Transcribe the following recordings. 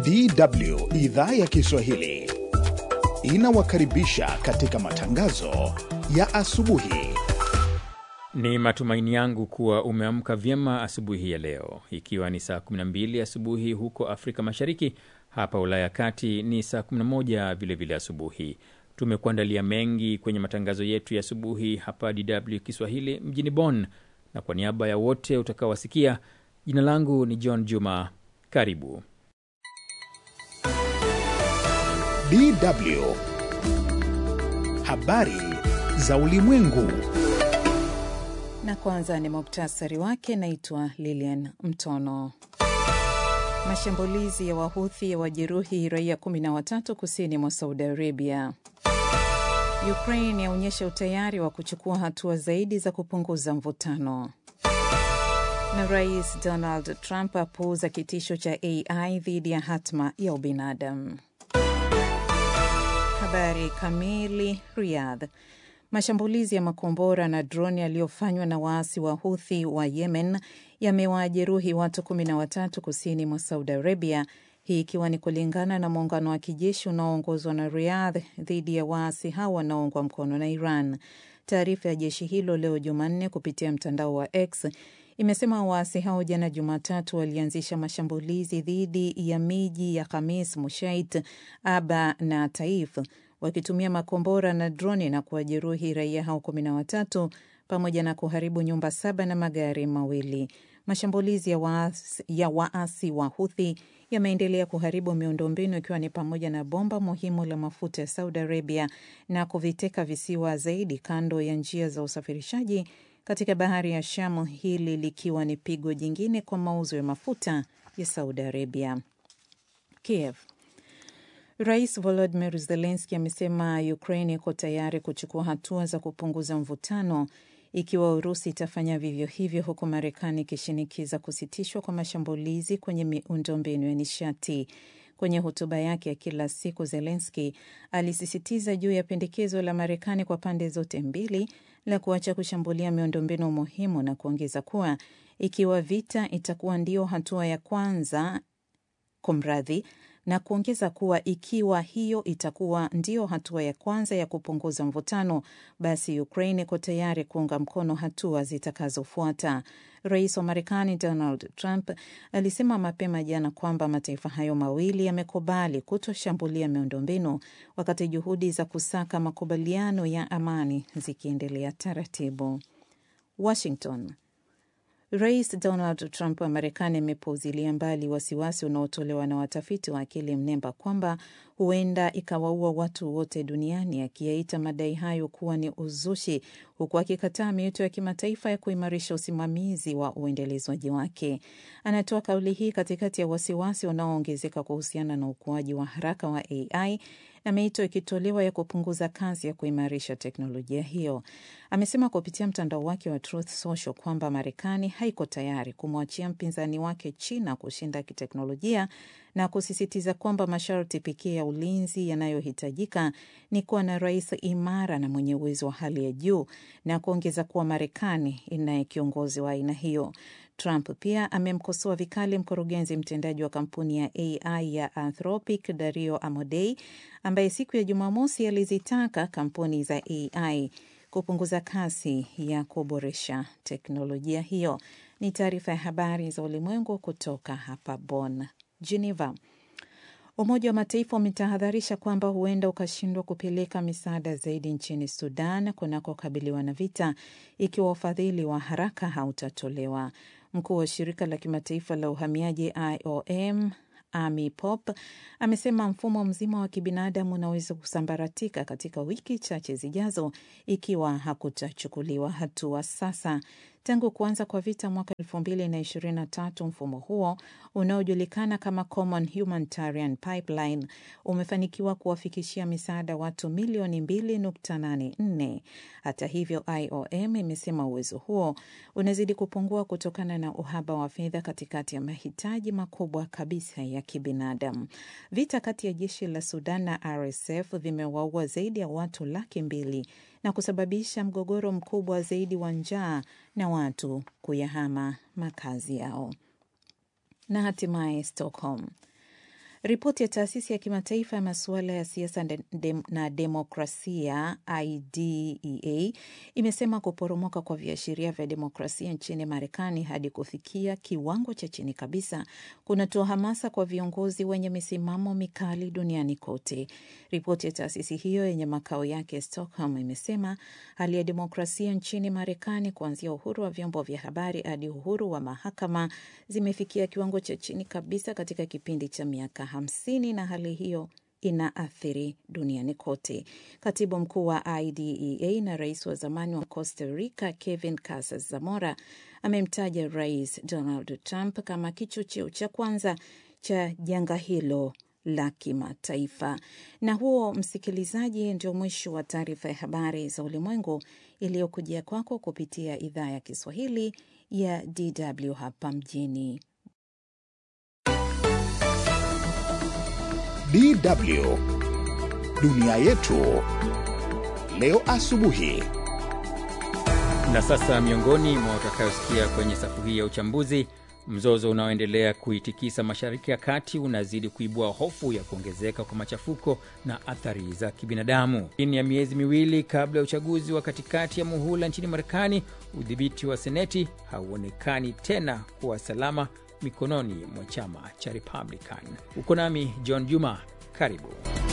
DW idhaa ya Kiswahili inawakaribisha katika matangazo ya asubuhi. Ni matumaini yangu kuwa umeamka vyema asubuhi ya leo, ikiwa ni saa 12 asubuhi huko Afrika Mashariki. Hapa Ulaya ya Kati ni saa 11 vilevile asubuhi. Tumekuandalia mengi kwenye matangazo yetu ya asubuhi hapa DW Kiswahili mjini Bonn, na kwa niaba ya wote utakaowasikia, jina langu ni John Juma. Karibu. DW habari za ulimwengu. Na kwanza ni muktasari wake. Naitwa Lilian Mtono. Mashambulizi ya Wahuthi ya wajeruhi raia 13 kusini mwa Saudi Arabia. Ukraine yaonyesha utayari wa kuchukua hatua zaidi za kupunguza mvutano. Na Rais Donald Trump apuuza kitisho cha AI dhidi ya hatma ya ubinadamu. Habari kamili. Riyadh. Mashambulizi ya makombora na droni yaliyofanywa na waasi wa Huthi wa Yemen yamewajeruhi watu kumi na watatu kusini mwa Saudi Arabia, hii ikiwa ni kulingana na muungano wa kijeshi unaoongozwa na Riyadh dhidi ya waasi hao wanaoungwa mkono na Iran. Taarifa ya jeshi hilo leo Jumanne kupitia mtandao wa X imesema waasi hao jana Jumatatu walianzisha mashambulizi dhidi ya miji ya Khamis, Mushait, Aba na Taif wakitumia makombora na droni na kuwajeruhi raia hao kumi na watatu pamoja na kuharibu nyumba saba na magari mawili. Mashambulizi ya waasi, ya waasi wa Huthi yameendelea kuharibu miundombinu ikiwa ni pamoja na bomba muhimu la mafuta ya Saudi Arabia na kuviteka visiwa zaidi kando ya njia za usafirishaji katika bahari ya Shamu, hili likiwa ni pigo jingine kwa mauzo ya mafuta ya Saudi Arabia. Kiev. Rais Volodymyr Zelensky amesema Ukraine iko tayari kuchukua hatua za kupunguza mvutano ikiwa Urusi itafanya vivyo hivyo, huku Marekani ikishinikiza kusitishwa kwa mashambulizi kwenye miundombinu ya nishati. Kwenye hotuba yake ya kila siku, Zelensky alisisitiza juu ya pendekezo la Marekani kwa pande zote mbili la kuacha kushambulia miundombinu muhimu na kuongeza kuwa ikiwa vita itakuwa ndio hatua ya kwanza kumradhi na kuongeza kuwa ikiwa hiyo itakuwa ndio hatua ya kwanza ya kupunguza mvutano, basi Ukraine iko tayari kuunga mkono hatua zitakazofuata. Rais wa Marekani Donald Trump alisema mapema jana kwamba mataifa hayo mawili yamekubali kutoshambulia miundombinu wakati juhudi za kusaka makubaliano ya amani zikiendelea taratibu. Washington. Rais Donald Trump wa Marekani amepuuzilia mbali wasiwasi unaotolewa na watafiti wa akili mnemba kwamba huenda ikawaua watu wote duniani, akiyaita madai hayo kuwa ni uzushi, huku akikataa miito ya kimataifa ya kuimarisha usimamizi wa uendelezwaji wake. Anatoa kauli hii katikati ya wasiwasi unaoongezeka kuhusiana na ukuaji wa haraka wa AI na miito ikitolewa ya kupunguza kasi ya kuimarisha teknolojia hiyo. Amesema kupitia mtandao wake wa Truth Social kwamba Marekani haiko tayari kumwachia mpinzani wake China kushinda kiteknolojia na kusisitiza kwamba masharti pekee ya ulinzi yanayohitajika ni kuwa na rais imara na mwenye uwezo wa hali ya juu, na kuongeza kuwa Marekani inaye kiongozi wa aina hiyo. Trump pia amemkosoa vikali mkurugenzi mtendaji wa kampuni ya AI ya Anthropic Dario Amodei, ambaye siku ya Jumamosi alizitaka kampuni za AI kupunguza kasi ya kuboresha teknolojia hiyo. Ni taarifa ya habari za ulimwengu kutoka hapa Bonn. Geneva. Umoja wa Mataifa umetahadharisha kwamba huenda ukashindwa kupeleka misaada zaidi nchini Sudan kunakokabiliwa na vita ikiwa ufadhili wa haraka hautatolewa. Mkuu wa shirika la kimataifa la uhamiaji IOM Amy Pop amesema mfumo mzima wa kibinadamu unaweza kusambaratika katika wiki chache zijazo ikiwa hakutachukuliwa hatua sasa. Tangu kuanza kwa vita mwaka elfu mbili na ishirini na tatu mfumo huo unaojulikana kama Common Humanitarian Pipeline umefanikiwa kuwafikishia misaada watu milioni 2.84. Hata hivyo, IOM imesema uwezo huo unazidi kupungua kutokana na uhaba wa fedha katikati ya mahitaji makubwa kabisa ya kibinadamu. Vita kati ya jeshi la Sudan na RSF vimewaua zaidi ya watu laki mbili na kusababisha mgogoro mkubwa zaidi wa njaa na watu kuyahama makazi yao. Na hatimaye Stockholm. Ripoti ya taasisi ya kimataifa ya masuala ya siasa na demokrasia IDEA imesema kuporomoka kwa viashiria vya demokrasia nchini Marekani hadi kufikia kiwango cha chini kabisa kunatoa hamasa kwa viongozi wenye misimamo mikali duniani kote. Ripoti ya taasisi hiyo yenye makao yake Stockholm imesema hali ya demokrasia nchini Marekani, kuanzia uhuru wa vyombo vya habari hadi uhuru wa mahakama, zimefikia kiwango cha chini kabisa katika kipindi cha miaka hamsini na hali hiyo inaathiri duniani kote. Katibu mkuu wa IDEA na rais wa zamani wa Costa Rica Kevin Casas Zamora amemtaja Rais Donald Trump kama kichocheo cha kwanza cha janga hilo la kimataifa. Na huo, msikilizaji, ndio mwisho wa taarifa ya habari za ulimwengu iliyokujia kwako kupitia idhaa ya Kiswahili ya DW hapa mjini DW dunia yetu leo asubuhi. Na sasa miongoni mwa utakayosikia kwenye safu hii ya uchambuzi Mzozo unaoendelea kuitikisa Mashariki ya Kati unazidi kuibua hofu ya kuongezeka kwa machafuko na athari za kibinadamu. Chini ya miezi miwili kabla ya uchaguzi wa katikati ya muhula nchini Marekani, udhibiti wa Seneti hauonekani tena kuwa salama mikononi mwa chama cha Republican. Uko nami John Juma, karibu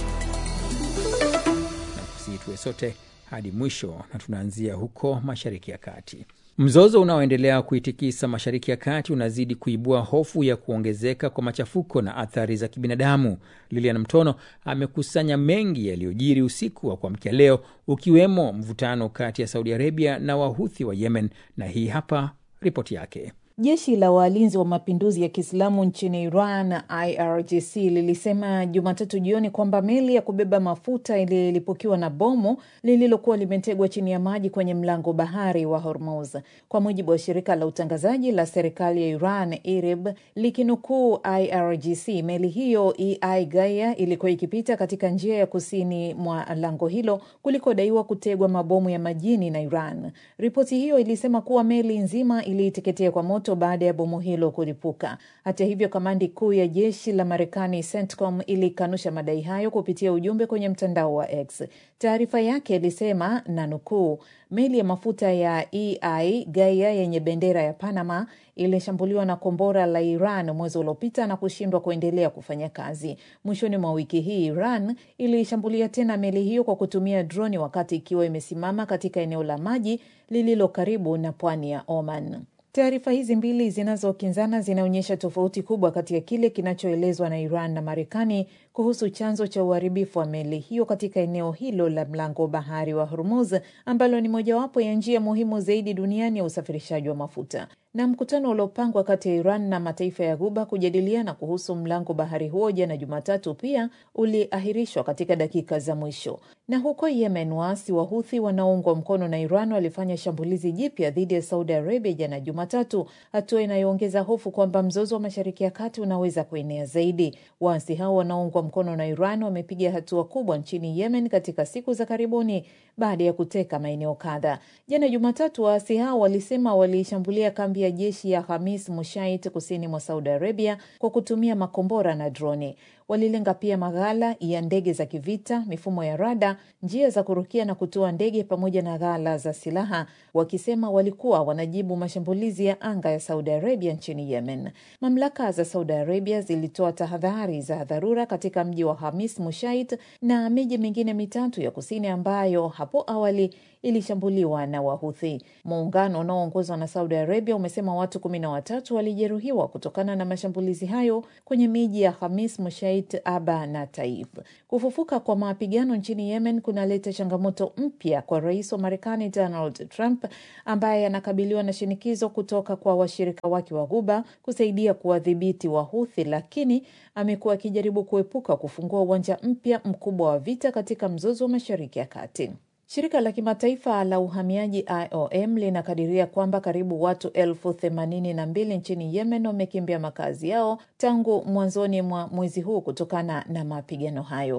na kusii tuwe sote hadi mwisho, na tunaanzia huko Mashariki ya Kati. Mzozo unaoendelea kuitikisa Mashariki ya Kati unazidi kuibua hofu ya kuongezeka kwa machafuko na athari za kibinadamu. Lilian Mtono amekusanya mengi yaliyojiri usiku wa kuamkia leo, ukiwemo mvutano kati ya Saudi Arabia na Wahuthi wa Yemen, na hii hapa ripoti yake. Jeshi la walinzi wa mapinduzi ya Kiislamu nchini Iran, IRGC, lilisema Jumatatu jioni kwamba meli ya kubeba mafuta ililipukiwa na bomu lililokuwa limetegwa chini ya maji kwenye mlango bahari wa Hormuz. Kwa mujibu wa shirika la utangazaji la serikali ya Iran, IRIB, likinukuu IRGC, meli hiyo EI Gaia ilikuwa ikipita katika njia ya kusini mwa lango hilo kulikodaiwa kutegwa mabomu ya majini na Iran. Ripoti hiyo ilisema kuwa meli nzima iliiteketea kwa moto baada ya bomu hilo kulipuka. Hata hivyo, kamandi kuu ya jeshi la Marekani CENTCOM ilikanusha madai hayo kupitia ujumbe kwenye mtandao wa X. Taarifa yake ilisema na nukuu, meli ya mafuta ya EI Gaia yenye bendera ya Panama ilishambuliwa na kombora la Iran mwezi uliopita na kushindwa kuendelea kufanya kazi. Mwishoni mwa wiki hii, Iran ilishambulia tena meli hiyo kwa kutumia droni wakati ikiwa imesimama katika eneo la maji lililo karibu na pwani ya Oman. Taarifa hizi mbili zinazokinzana zinaonyesha tofauti kubwa kati ya kile kinachoelezwa na Iran na Marekani kuhusu chanzo cha uharibifu wa meli hiyo katika eneo hilo la mlango bahari wa Hormuz ambalo ni mojawapo ya njia muhimu zaidi duniani ya usafirishaji wa mafuta. Na mkutano uliopangwa kati ya Iran na mataifa ya Ghuba kujadiliana kuhusu mlango bahari huo jana Jumatatu pia uliahirishwa katika dakika za mwisho. Na huko Yemen, waasi wa Huthi wanaoungwa mkono na Iran walifanya shambulizi jipya dhidi ya Saudi Arabia jana Jumatatu, hatua inayoongeza hofu kwamba mzozo wa Mashariki ya Kati unaweza kuenea zaidi. Waasi hao wanaoungwa mkono na Iran wamepiga hatua kubwa nchini Yemen katika siku za karibuni baada ya kuteka maeneo kadha. Jana Jumatatu, waasi hao walisema waliishambulia kambi ya jeshi ya Hamis Mushait kusini mwa Saudi Arabia kwa kutumia makombora na droni. Walilenga pia maghala ya ndege za kivita, mifumo ya rada, njia za kurukia na kutoa ndege pamoja na ghala za silaha, wakisema walikuwa wanajibu mashambulizi ya anga ya Saudi Arabia nchini Yemen. Mamlaka za Saudi Arabia zilitoa tahadhari za dharura katika mji wa Hamis Mushait na miji mingine mitatu ya kusini ambayo hapo awali ilishambuliwa na Wahuthi. Muungano unaoongozwa na Saudi Arabia umesema watu kumi na watatu walijeruhiwa kutokana na mashambulizi hayo kwenye miji ya Hamis Mushait, Aba na Taif. Kufufuka kwa mapigano nchini Yemen kunaleta changamoto mpya kwa rais wa Marekani Donald Trump ambaye anakabiliwa na shinikizo kutoka kwa washirika wake wa Ghuba kusaidia kuwadhibiti Wahuthi, lakini amekuwa akijaribu kuepuka kufungua uwanja mpya mkubwa wa vita katika mzozo wa Mashariki ya Kati. Shirika la kimataifa la uhamiaji IOM linakadiria kwamba karibu watu elfu themanini na mbili nchini Yemen wamekimbia makazi yao tangu mwanzoni mwa mwezi huu kutokana na mapigano hayo.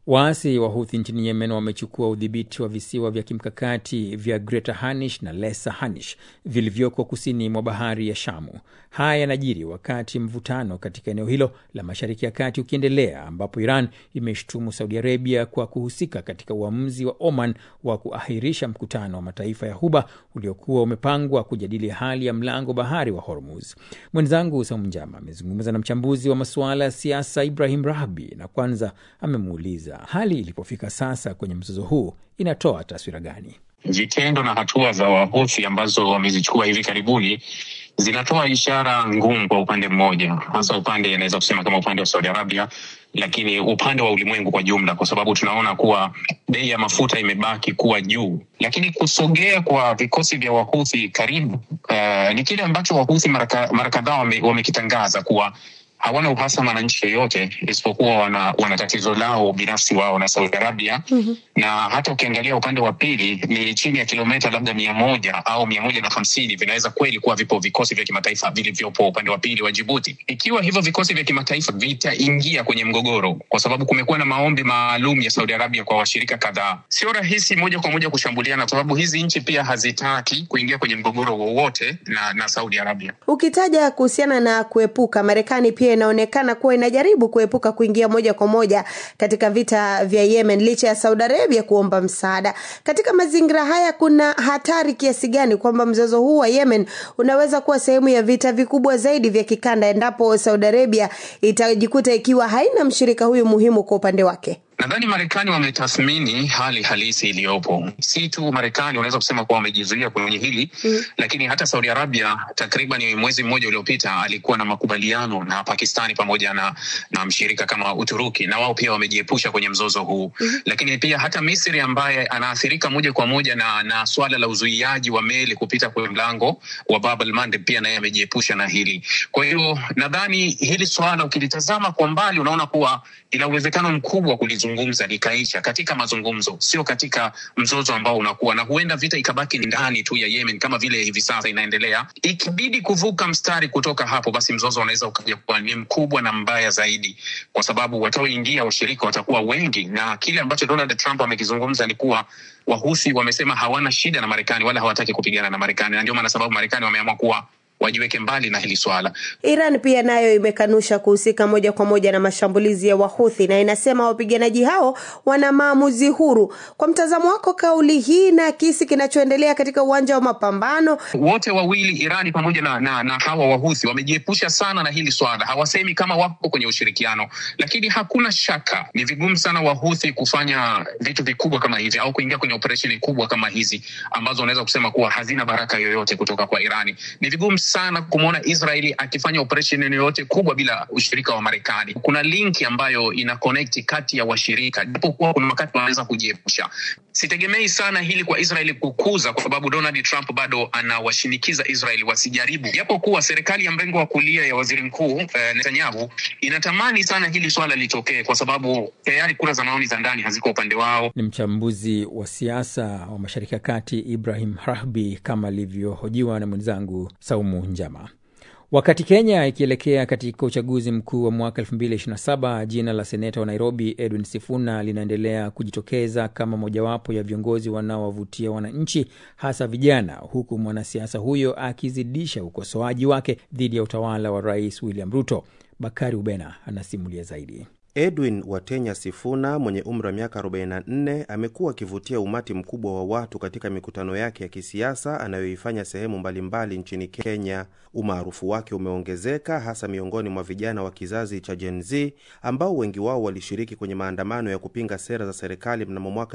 Waasi wa Huthi nchini Yemen wamechukua udhibiti wa visiwa vya kimkakati vya Greater Hanish na Lesser Hanish vilivyoko kusini mwa bahari ya Shamu. Haya yanajiri wakati mvutano katika eneo hilo la Mashariki ya Kati ukiendelea, ambapo Iran imeshtumu Saudi Arabia kwa kuhusika katika uamuzi wa Oman wa kuahirisha mkutano wa mataifa ya Ghuba uliokuwa umepangwa kujadili hali ya mlango bahari wa Hormuz. Mwenzangu Saumu Njama amezungumza na mchambuzi wa masuala ya siasa Ibrahim Rahbi na kwanza amemuuliza hali ilipofika sasa kwenye mzozo huu inatoa taswira gani? Vitendo na hatua za Wahuthi ambazo wamezichukua hivi karibuni zinatoa ishara ngumu kwa upande mmoja, hasa upande inaweza kusema kama upande wa Saudi Arabia, lakini upande wa ulimwengu kwa jumla, kwa sababu tunaona kuwa bei ya mafuta imebaki kuwa juu. Lakini kusogea kwa vikosi vya Wahuthi karibu, uh, ni kile ambacho Wahuthi mara kadhaa wamekitangaza wame kuwa hawana uhasama na nchi yoyote isipokuwa wana, wana tatizo lao binafsi wao na Saudi Arabia. mm-hmm. na hata ukiangalia upande wa pili ni chini ya kilomita labda mia moja au mia moja na hamsini vinaweza kweli kuwa vipo vikosi vya kimataifa vilivyopo upande wa pili wa Jibuti. Ikiwa hivyo vikosi vya kimataifa vitaingia kwenye mgogoro, kwa sababu kumekuwa na maombi maalum ya Saudi Arabia kwa washirika kadhaa, sio rahisi moja kwa moja kushambuliana, kwa sababu hizi nchi pia hazitaki kuingia kwenye mgogoro wowote na, na Saudi Arabia. Ukitaja kuhusiana na kuepuka, Marekani pia inaonekana kuwa inajaribu kuepuka kuingia moja kwa moja katika vita vya Yemen licha ya Saudi Arabia kuomba msaada. Katika mazingira haya, kuna hatari kiasi gani kwamba mzozo huu wa Yemen unaweza kuwa sehemu ya vita vikubwa zaidi vya kikanda endapo Saudi Arabia itajikuta ikiwa haina mshirika huyu muhimu kwa upande wake? Nadhani Marekani wametathmini hali halisi iliyopo. Si tu Marekani unaweza kusema kuwa wamejizuia kwenye hili mm. Lakini hata Saudi Arabia takriban mwezi mmoja uliopita alikuwa na makubaliano na Pakistani pamoja na, na mshirika kama Uturuki, na wao pia wamejiepusha kwenye mzozo huu mm. Lakini pia hata Misri ambaye anaathirika moja kwa moja na, na swala la uzuiaji wa meli kupita kwenye mlango wa Bab el Mandeb pia naye amejiepusha na hili. Kwa hiyo nadhani hili swala ukilitazama kwa mbali unaona kuwa ina uwezekano mkubwa kulizungumza likaisha katika mazungumzo, sio katika mzozo ambao unakuwa na huenda vita ikabaki ndani tu ya Yemen kama vile hivi sasa inaendelea. Ikibidi kuvuka mstari kutoka hapo, basi mzozo unaweza ukaja kuwa ni mkubwa na mbaya zaidi, kwa sababu wataoingia washirika watakuwa wengi, na kile ambacho Donald Trump amekizungumza ni kuwa Wahusi wamesema hawana shida na Marekani wala hawataki kupigana na Marekani, na ndio maana sababu Marekani wameamua kuwa wajiweke mbali na hili swala. Iran pia nayo imekanusha kuhusika moja kwa moja na mashambulizi ya Wahuthi na inasema wapiganaji hao wana maamuzi huru. Kwa mtazamo wako, kauli hii na kisi kinachoendelea katika uwanja wa mapambano, wote wawili Irani pamoja na, na, na hawa Wahuthi wamejiepusha sana na hili swala, hawasemi kama wako kwenye ushirikiano, lakini hakuna shaka ni vigumu sana Wahuthi kufanya vitu vikubwa kama hivi au kuingia kwenye operesheni kubwa kama hizi ambazo unaweza kusema kuwa hazina baraka yoyote kutoka kwa Irani. Ni vigumu sana kumwona Israeli akifanya operesheni yoyote kubwa bila ushirika wa Marekani. Kuna linki ambayo ina connect kati ya washirika, japokuwa kuna wakati wanaweza kujiepusha. Sitegemei sana hili kwa Israeli kukuza, kwa sababu Donald Trump bado anawashinikiza Israeli wasijaribu, japokuwa serikali ya mrengo wa kulia ya waziri mkuu eh, Netanyahu inatamani sana hili swala litokee, kwa sababu tayari kura za maoni za ndani haziko upande wao. Ni mchambuzi wa siasa wa Mashariki ya Kati Ibrahim Rahbi kama alivyohojiwa na mwenzangu Saumu Njama. Wakati Kenya ikielekea katika uchaguzi mkuu wa mwaka 2027 jina la seneta wa Nairobi Edwin Sifuna linaendelea kujitokeza kama mojawapo ya viongozi wanaowavutia wananchi, hasa vijana, huku mwanasiasa huyo akizidisha ukosoaji wake dhidi ya utawala wa Rais William Ruto. Bakari Ubena anasimulia zaidi. Edwin Watenya Sifuna mwenye umri wa miaka 44 amekuwa akivutia umati mkubwa wa watu katika mikutano yake ya kisiasa anayoifanya sehemu mbalimbali nchini Kenya. Umaarufu wake umeongezeka hasa miongoni mwa vijana wa kizazi cha Gen Z ambao wengi wao walishiriki kwenye maandamano ya kupinga sera za serikali mnamo mwaka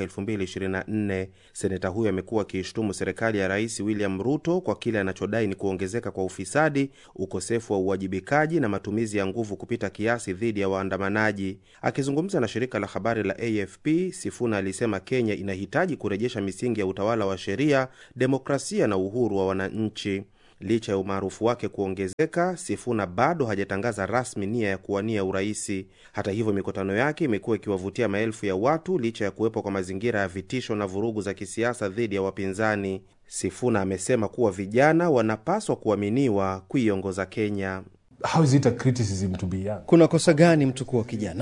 2024. Seneta huyo amekuwa akiishtumu serikali ya Rais William Ruto kwa kile anachodai ni kuongezeka kwa ufisadi, ukosefu wa uwajibikaji na matumizi ya nguvu kupita kiasi dhidi ya waandamanaji. Akizungumza na shirika la habari la AFP, Sifuna alisema Kenya inahitaji kurejesha misingi ya utawala wa sheria, demokrasia na uhuru wa wananchi. Licha ya umaarufu wake kuongezeka, Sifuna bado hajatangaza rasmi nia ya kuwania uraisi. Hata hivyo, mikutano yake imekuwa ikiwavutia maelfu ya watu licha ya kuwepo kwa mazingira ya vitisho na vurugu za kisiasa dhidi ya wapinzani. Sifuna amesema kuwa vijana wanapaswa kuaminiwa kuiongoza Kenya. How is it a criticism to be young? Kuna kosa gani mtu kuwa kijana?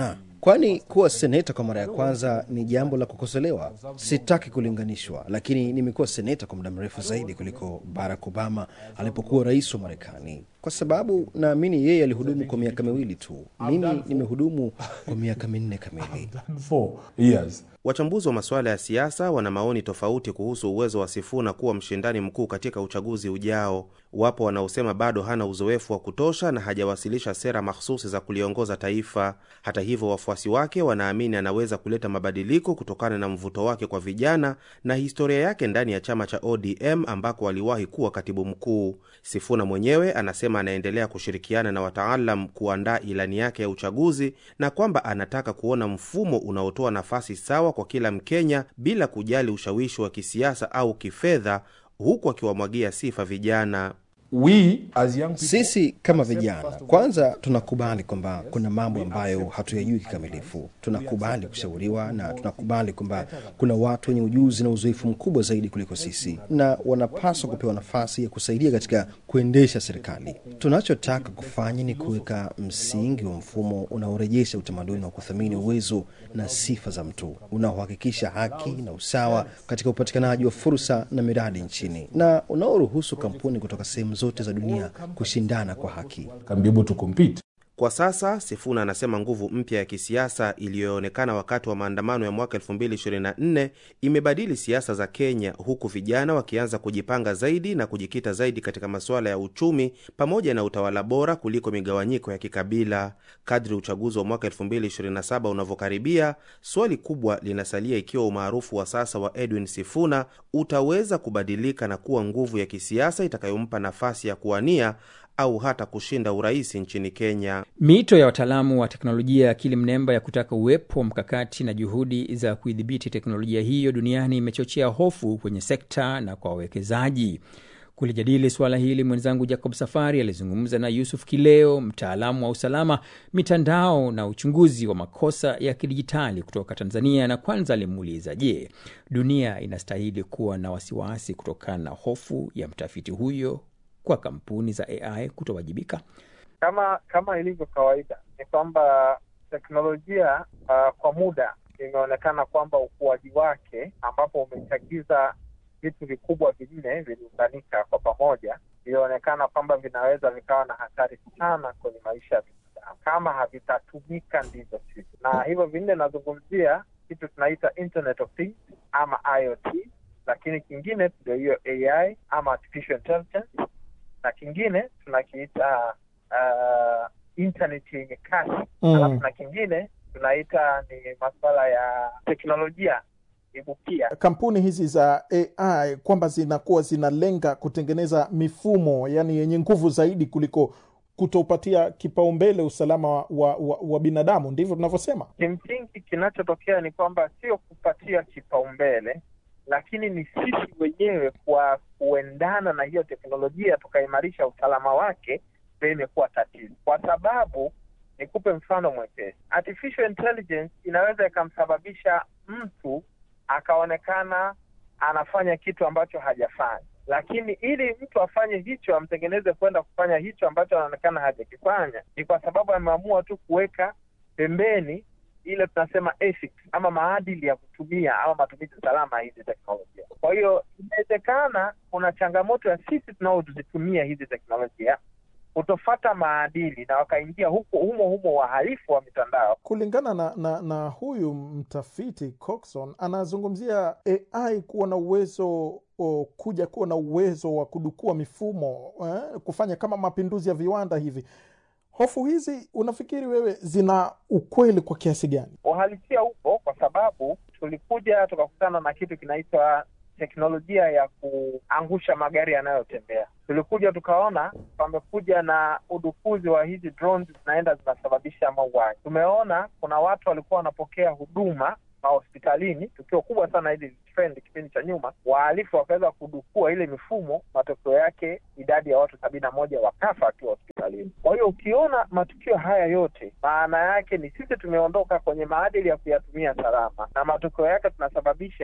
kwani kuwa seneta kwa mara ya kwanza ni jambo la kukosolewa. Sitaki kulinganishwa, lakini nimekuwa seneta kwa muda mrefu zaidi kuliko Barack Obama alipokuwa rais wa Marekani, kwa sababu naamini yeye alihudumu kwa miaka miwili tu. Mimi nimehudumu kwa miaka minne kamili. Wachambuzi wa masuala ya siasa wana maoni tofauti kuhusu uwezo wa Sifuna kuwa mshindani mkuu katika uchaguzi ujao. Wapo wanaosema bado hana uzoefu wa kutosha na hajawasilisha sera mahsusi za kuliongoza taifa. Hata hivyo, wafuasi wake wanaamini anaweza kuleta mabadiliko kutokana na mvuto wake kwa vijana na historia yake ndani ya chama cha ODM ambako aliwahi kuwa katibu mkuu. Sifuna mwenyewe anasema anaendelea kushirikiana na wataalam kuandaa ilani yake ya uchaguzi na kwamba anataka kuona mfumo unaotoa nafasi sawa kwa kila Mkenya bila kujali ushawishi wa kisiasa au kifedha, huku akiwamwagia sifa vijana. We, as young people, sisi kama vijana kwanza tunakubali kwamba kuna mambo ambayo hatuyajui kikamilifu. Tunakubali kushauriwa na tunakubali kwamba kuna watu wenye ujuzi na uzoefu mkubwa zaidi kuliko sisi, na wanapaswa kupewa nafasi ya kusaidia katika kuendesha serikali. Tunachotaka kufanya ni kuweka msingi wa mfumo unaorejesha utamaduni wa kuthamini uwezo na sifa za mtu, unaohakikisha haki na usawa katika upatikanaji wa fursa na miradi nchini, na unaoruhusu kampuni kutoka sehemu zote za dunia kushindana kwa haki. Kwa sasa Sifuna anasema nguvu mpya ya kisiasa iliyoonekana wakati wa maandamano ya mwaka 2024 imebadili siasa za Kenya, huku vijana wakianza kujipanga zaidi na kujikita zaidi katika masuala ya uchumi pamoja na utawala bora kuliko migawanyiko ya kikabila. Kadri uchaguzi wa mwaka 2027 unavyokaribia, swali kubwa linasalia ikiwa umaarufu wa sasa wa Edwin Sifuna utaweza kubadilika na kuwa nguvu ya kisiasa itakayompa nafasi ya kuwania au hata kushinda urais nchini Kenya. Miito ya wataalamu wa teknolojia ya akili mnemba ya kutaka uwepo wa mkakati na juhudi za kuidhibiti teknolojia hiyo duniani imechochea hofu kwenye sekta na kwa wawekezaji. Kulijadili suala hili, mwenzangu Jacob Safari alizungumza na Yusuf Kileo, mtaalamu wa usalama mitandao na uchunguzi wa makosa ya kidijitali kutoka Tanzania, na kwanza alimuuliza, je, dunia inastahili kuwa na wasiwasi kutokana na hofu ya mtafiti huyo kwa kampuni za AI kutowajibika? Kama kama ilivyo kawaida ni kwamba teknolojia uh, kwa muda imeonekana kwamba ukuaji wake ambapo umechagiza vitu vikubwa vinne viliunganika kwa pamoja, ilionekana kwamba vinaweza vikawa na hatari sana kwenye maisha ya binadamu kama havitatumika ndivyo sivyo. Na hivyo vinne nazungumzia kitu tunaita Internet of Things ama IoT, lakini kingine ndio hiyo AI ama artificial intelligence na kingine tunakiita uh, internet yenye kasi mm. Alafu na kingine tunaita ni masuala ya teknolojia ibukia. Kampuni hizi za AI kwamba zinakuwa zinalenga kutengeneza mifumo yani yenye nguvu zaidi kuliko kutopatia kipaumbele usalama wa, wa, wa, wa binadamu, ndivyo tunavyosema. Kimsingi kinachotokea ni kwamba sio kupatia kipaumbele lakini ni sisi wenyewe kwa kuendana na hiyo teknolojia tukaimarisha usalama wake, ndio imekuwa tatizo. Kwa sababu nikupe mfano mwepesi, artificial intelligence inaweza ikamsababisha mtu akaonekana anafanya kitu ambacho hajafanya, lakini ili mtu afanye hicho, amtengeneze kwenda kufanya hicho ambacho anaonekana hajakifanya, ni kwa sababu ameamua tu kuweka pembeni ile tunasema ethics ama maadili ya kutumia ama matumizi salama ya hizi teknolojia. Kwa hiyo inawezekana kuna changamoto ya sisi tunaozitumia hizi teknolojia kutofata maadili na wakaingia huko humo humo wahalifu wa mitandao. Kulingana na, na, na huyu mtafiti Coxon anazungumzia AI kuwa na uwezo o, kuja kuwa na uwezo wa kudukua mifumo eh, kufanya kama mapinduzi ya viwanda hivi. Hofu hizi unafikiri wewe zina ukweli kwa kiasi gani? Uhalisia upo, kwa sababu tulikuja tukakutana na kitu kinaitwa teknolojia ya kuangusha magari yanayotembea. Tulikuja tukaona pamekuja na udukuzi wa hizi drones zinaenda zinasababisha mauaji. Tumeona kuna watu walikuwa wanapokea huduma mahospitalini, tukio kubwa sana hili trend kipindi cha nyuma, wahalifu wakaweza kudukua ile mifumo, matokeo yake idadi ya watu sabini na moja wakafa wakiwa hospitalini. Kwa hiyo ukiona matukio haya yote, maana yake ni sisi tumeondoka kwenye maadili ya kuyatumia salama, na matokeo yake tunasababisha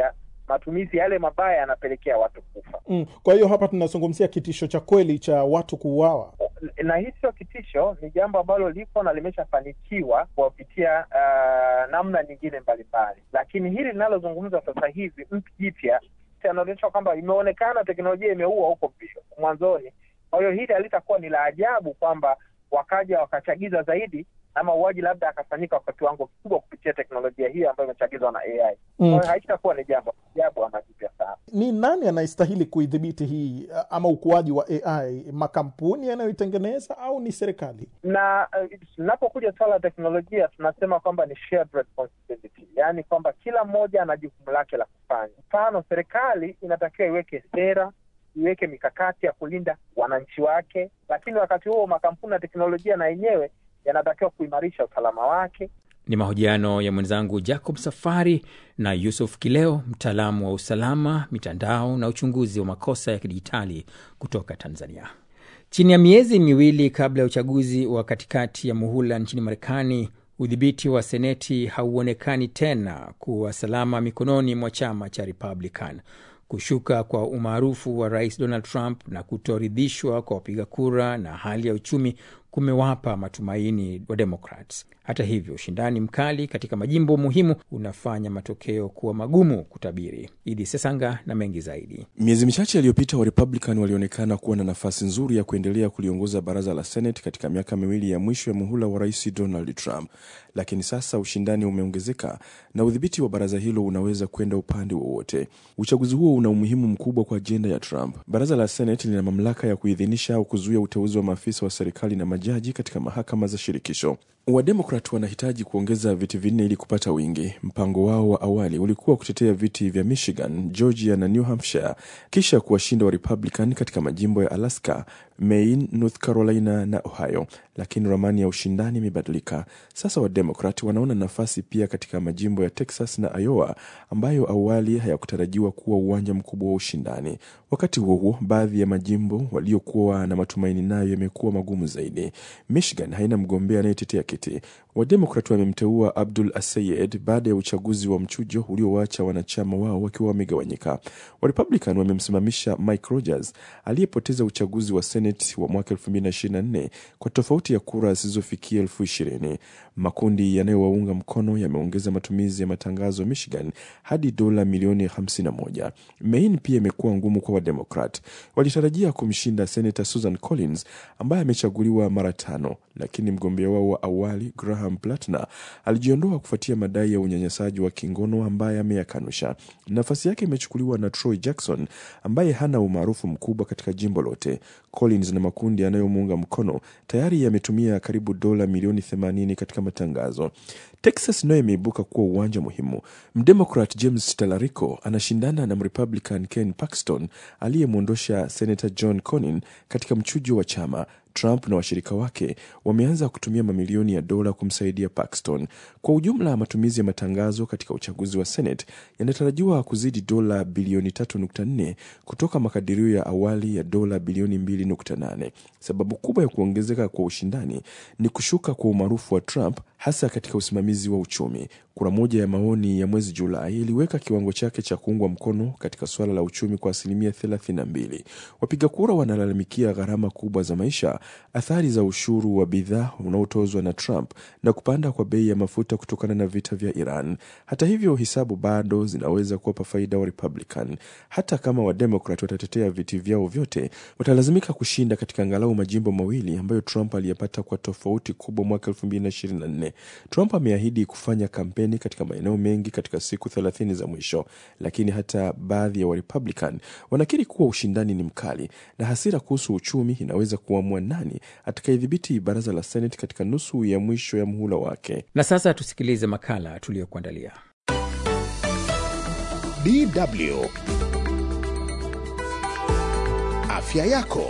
matumizi yale mabaya yanapelekea watu kufa. Mm. Kwa hiyo hapa tunazungumzia kitisho cha kweli cha watu kuuawa. na hii sio kitisho, ni jambo ambalo liko na limeshafanikiwa kuwapitia uh, namna nyingine mbalimbali, lakini hili linalozungumza sasa hivi mpya jipya anaonyesha kwamba imeonekana teknolojia imeua huko mwanzoni. Kwa hiyo hili halitakuwa ni la ajabu kwamba wakaja wakachagiza zaidi na mauaji labda akafanyika kwa kiwango kikubwa kupitia teknolojia hiyo ambayo imechagizwa na AI. Kwa hiyo haitakuwa ni jambo ajabu ama jipya sana. Ni nani anayestahili kuidhibiti hii ama ukuaji wa AI? Makampuni yanayoitengeneza au ni serikali? Na tunapokuja uh, swala la teknolojia tunasema kwamba ni shared responsibility, yaani kwamba kila mmoja ana jukumu lake la kufanya. Mfano, serikali inatakiwa iweke sera iweke mikakati ya kulinda wananchi wake, lakini wakati huo makampuni ya teknolojia na yenyewe yanatakiwa kuimarisha usalama wake. Ni mahojiano ya mwenzangu Jacob Safari na Yusuf Kileo, mtaalamu wa usalama mitandao na uchunguzi wa makosa ya kidijitali kutoka Tanzania. Chini ya miezi miwili kabla ya uchaguzi wa katikati ya muhula nchini Marekani, udhibiti wa seneti hauonekani tena kuwa salama mikononi mwa chama cha Republican. Kushuka kwa umaarufu wa rais Donald Trump na kutoridhishwa kwa wapiga kura na hali ya uchumi kumewapa matumaini wa Democrats. Hata hivyo, ushindani mkali katika majimbo muhimu unafanya matokeo kuwa magumu kutabiri. Idi Sesanga na mengi zaidi. Miezi michache iliyopita, wa Republican walionekana kuwa na nafasi nzuri ya kuendelea kuliongoza baraza la Senate katika miaka miwili ya mwisho ya muhula wa rais Donald Trump, lakini sasa ushindani umeongezeka na udhibiti wa baraza hilo unaweza kwenda upande wowote. Uchaguzi huo una umuhimu mkubwa kwa ajenda ya Trump. Baraza la Senate lina mamlaka ya kuidhinisha au kuzuia uteuzi wa maafisa wa serikali na majaji katika mahakama za shirikisho. Wademokrat wanahitaji kuongeza viti vinne ili kupata wingi. Mpango wao wa awali ulikuwa kutetea viti vya Michigan, Georgia na New Hampshire, kisha kuwashinda wa Republican katika majimbo ya Alaska, Maine, North Carolina na Ohio, lakini ramani ya ushindani imebadilika. Sasa Wademokrat wanaona nafasi pia katika majimbo ya Texas na Iowa ambayo awali hayakutarajiwa kuwa uwanja mkubwa wa ushindani. Wakati huo huo, baadhi ya majimbo waliokuwa na matumaini nayo yamekuwa magumu zaidi. Michigan haina mgombea anayetetea kiti. Wademokrat wamemteua Abdul Asayed baada ya uchaguzi wa mchujo uliowacha wanachama wao wakiwa wamegawanyika. Warepublican wamemsimamisha Mike Rogers aliyepoteza uchaguzi wa Senate wa mwaka 2024 kwa tofauti ya kura zisizofikia elfu ishirini. Makundi yanayowaunga mkono yameongeza matumizi ya matangazo Michigan hadi dola milioni 51. Maine pia imekuwa ngumu kwa Wademokrat. Walitarajia kumshinda Senator Susan Collins ambaye amechaguliwa mara tano, lakini mgombea wao wa awali Graham Platner alijiondoa kufuatia madai ya unyanyasaji wa kingono ambaye ameyakanusha. Nafasi yake imechukuliwa na Troy Jackson ambaye hana umaarufu mkubwa katika jimbo lote. Collins na makundi yanayomuunga mkono tayari yametumia karibu dola milioni 80 katika matangazo. Texas nayo imeibuka kuwa uwanja muhimu. Mdemokrat James Talarico anashindana na Mrepublican Ken Paxton aliyemwondosha Senator John Cornyn katika mchujo wa chama. Trump na washirika wake wameanza kutumia mamilioni ya dola kumsaidia Paxton. Kwa ujumla, matumizi ya matangazo katika uchaguzi wa Senate yanatarajiwa kuzidi dola bilioni 3.4 kutoka makadirio ya awali ya dola bilioni 2.8. Sababu kubwa ya kuongezeka kwa ushindani ni kushuka kwa umaarufu wa Trump, hasa katika usimamizi wa uchumi. Kura moja ya maoni ya mwezi Julai iliweka kiwango chake cha kuungwa mkono katika suala la uchumi kwa asilimia 32. Wapiga kura wanalalamikia gharama kubwa za maisha, athari za ushuru wa bidhaa unaotozwa na Trump na kupanda kwa bei ya mafuta kutokana na vita vya Iran. Hata hivyo, hisabu bado zinaweza kuwapa faida wa Republican. Hata kama Wademokrat watatetea viti vyao vyote, watalazimika kushinda katika angalau majimbo mawili ambayo Trump aliyapata kwa tofauti kubwa mwaka 2024. Trump ameahidi kufanya kampeni katika maeneo mengi katika siku 30 za mwisho, lakini hata baadhi ya Warepublican wanakiri kuwa ushindani ni mkali na hasira kuhusu uchumi inaweza kuamua nani atakayedhibiti baraza la Senate katika nusu ya mwisho ya muhula wake. Na sasa tusikilize makala tuliyokuandalia. DW Afya yako.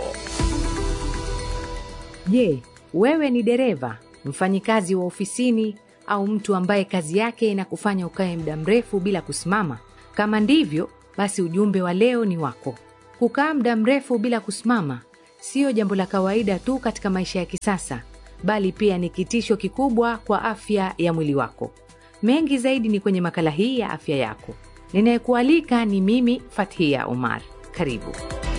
Je, wewe ni dereva, mfanyikazi wa ofisini au mtu ambaye kazi yake inakufanya ukae muda mrefu bila kusimama? Kama ndivyo, basi ujumbe wa leo ni wako. Kukaa muda mrefu bila kusimama siyo jambo la kawaida tu katika maisha ya kisasa, bali pia ni kitisho kikubwa kwa afya ya mwili wako. Mengi zaidi ni kwenye makala hii ya afya yako. Ninayekualika ni mimi Fathia Omar. Karibu.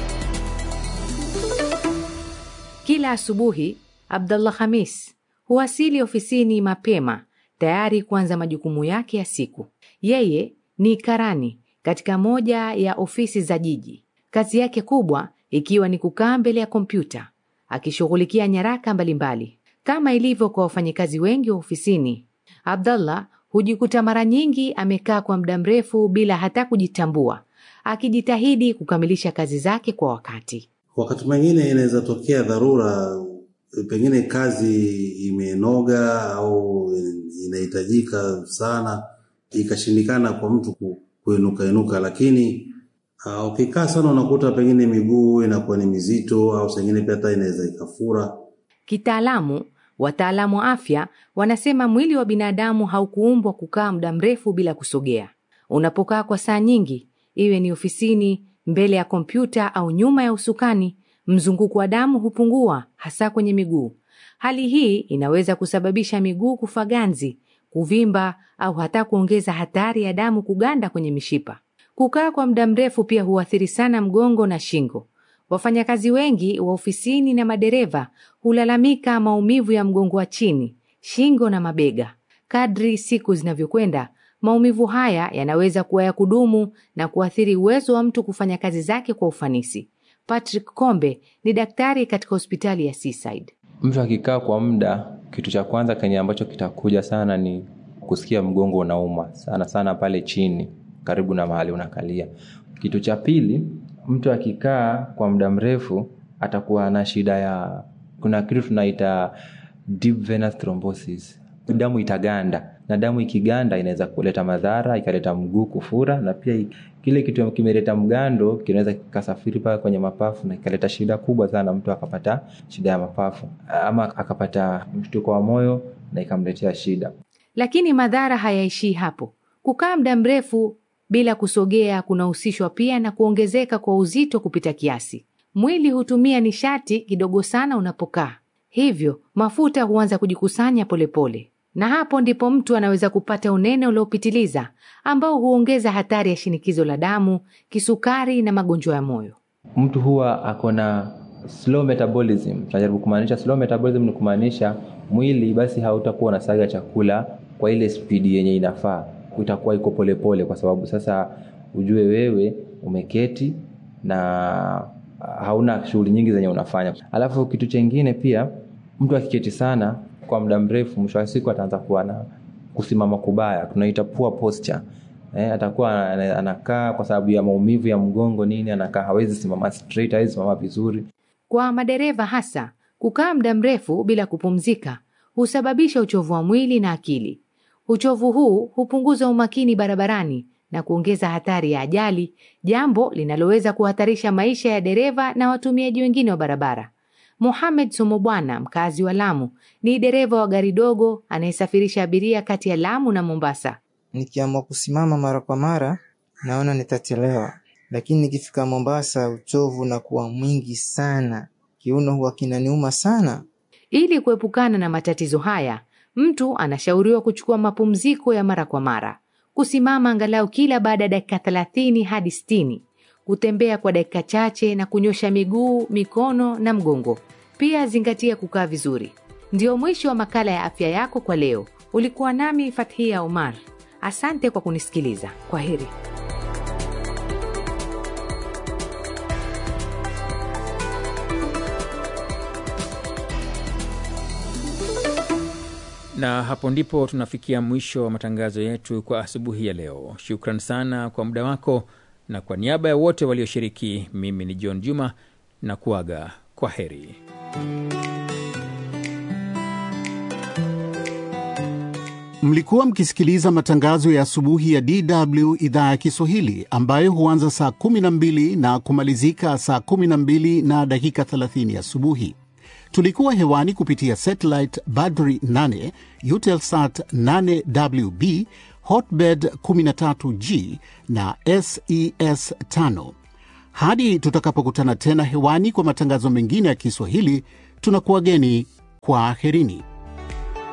Kila asubuhi Abdullah Khamis huwasili ofisini mapema tayari kuanza majukumu yake ya siku. Yeye ni karani katika moja ya ofisi za jiji, kazi yake kubwa ikiwa ni kukaa mbele ya kompyuta akishughulikia nyaraka mbalimbali. Kama ilivyo kwa wafanyakazi wengi wa ofisini, Abdallah hujikuta mara nyingi amekaa kwa muda mrefu bila hata kujitambua, akijitahidi kukamilisha kazi zake kwa wakati. Wakati mwingine inaweza tokea dharura, pengine kazi imenoga au inahitajika sana, ikashindikana kwa mtu kuinuka inuka, lakini uh, ukikaa sana unakuta pengine miguu inakuwa ni mizito au sengine pia hata inaweza ikafura. Kitaalamu, wataalamu wa afya wanasema mwili wa binadamu haukuumbwa kukaa muda mrefu bila kusogea. Unapokaa kwa saa nyingi, iwe ni ofisini, mbele ya kompyuta au nyuma ya usukani, mzunguko wa damu hupungua, hasa kwenye miguu. Hali hii inaweza kusababisha miguu kufa ganzi, kuvimba au hata kuongeza hatari ya damu kuganda kwenye mishipa. Kukaa kwa muda mrefu pia huathiri sana mgongo na shingo. Wafanyakazi wengi wa ofisini na madereva hulalamika maumivu ya mgongo wa chini, shingo na mabega. Kadri siku zinavyokwenda, maumivu haya yanaweza kuwa ya kudumu na kuathiri uwezo wa mtu kufanya kazi zake kwa ufanisi. Patrick Kombe ni daktari katika hospitali ya Seaside. Mtu akikaa kwa muda, kitu cha kwanza kenye ambacho kitakuja sana ni kusikia mgongo unauma sana sana pale chini karibu na mahali unakalia. Kitu cha pili, mtu akikaa kwa muda mrefu atakuwa na shida ya, kuna kitu tunaita deep venous thrombosis, damu itaganda, na damu ikiganda inaweza kuleta madhara, ikaleta mguu kufura, na pia kile kitu kimeleta mgando kinaweza kikasafiri mpaka kwenye mapafu na ikaleta shida kubwa sana, mtu akapata shida ya mapafu ama akapata mshtuko wa moyo na ikamletea shida. Lakini madhara hayaishii hapo. Kukaa muda mrefu bila kusogea kunahusishwa pia na kuongezeka kwa uzito kupita kiasi. Mwili hutumia nishati kidogo sana unapokaa, hivyo mafuta huanza kujikusanya polepole pole. Na hapo ndipo mtu anaweza kupata unene uliopitiliza ambao huongeza hatari ya shinikizo la damu, kisukari na magonjwa ya moyo. Mtu huwa ako na slow metabolism. Tunajaribu kumaanisha slow metabolism ni kumaanisha mwili basi hautakuwa unasaga chakula kwa ile spidi yenye inafaa itakuwa iko polepole, kwa sababu sasa ujue wewe umeketi na hauna shughuli nyingi zenye unafanya. Alafu kitu chengine pia, mtu akiketi sana kwa muda mrefu, mwisho wa siku ataanza kuwa na kusimama kubaya, tunaita poor posture. Eh, atakuwa anakaa kwa sababu ya maumivu ya mgongo nini, anakaa hawezi simama straight, hawezi simama vizuri. Kwa madereva hasa, kukaa muda mrefu bila kupumzika husababisha uchovu wa mwili na akili. Uchovu huu hupunguza umakini barabarani na kuongeza hatari ya ajali, jambo linaloweza kuhatarisha maisha ya dereva na watumiaji wengine wa barabara. Mohamed Somobwana, mkazi wa Lamu, ni dereva wa gari dogo anayesafirisha abiria kati ya Lamu na Mombasa. Nikiamua kusimama mara kwa mara, naona nitachelewa, lakini nikifika Mombasa uchovu unakuwa mwingi sana, kiuno huwa kinaniuma sana. Ili kuepukana na matatizo haya mtu anashauriwa kuchukua mapumziko ya mara kwa mara, kusimama angalau kila baada ya dakika thelathini hadi sitini, kutembea kwa dakika chache na kunyosha miguu, mikono na mgongo. Pia zingatia kukaa vizuri. Ndio mwisho wa makala ya afya yako kwa leo. Ulikuwa nami Fathia Omar. Asante kwa kunisikiliza. Kwa heri. na hapo ndipo tunafikia mwisho wa matangazo yetu kwa asubuhi ya leo. Shukran sana kwa muda wako, na kwa niaba ya wote walioshiriki, mimi ni John Juma na kuaga kwa heri. Mlikuwa mkisikiliza matangazo ya asubuhi ya DW idhaa ya Kiswahili ambayo huanza saa 12 na kumalizika saa 12 na dakika 30 asubuhi. Tulikuwa hewani kupitia satellite Badri 8, Eutelsat 8WB, Hotbird 13G na SES 5. Hadi tutakapokutana tena hewani kwa matangazo mengine ya Kiswahili, tunakuwageni kwa aherini.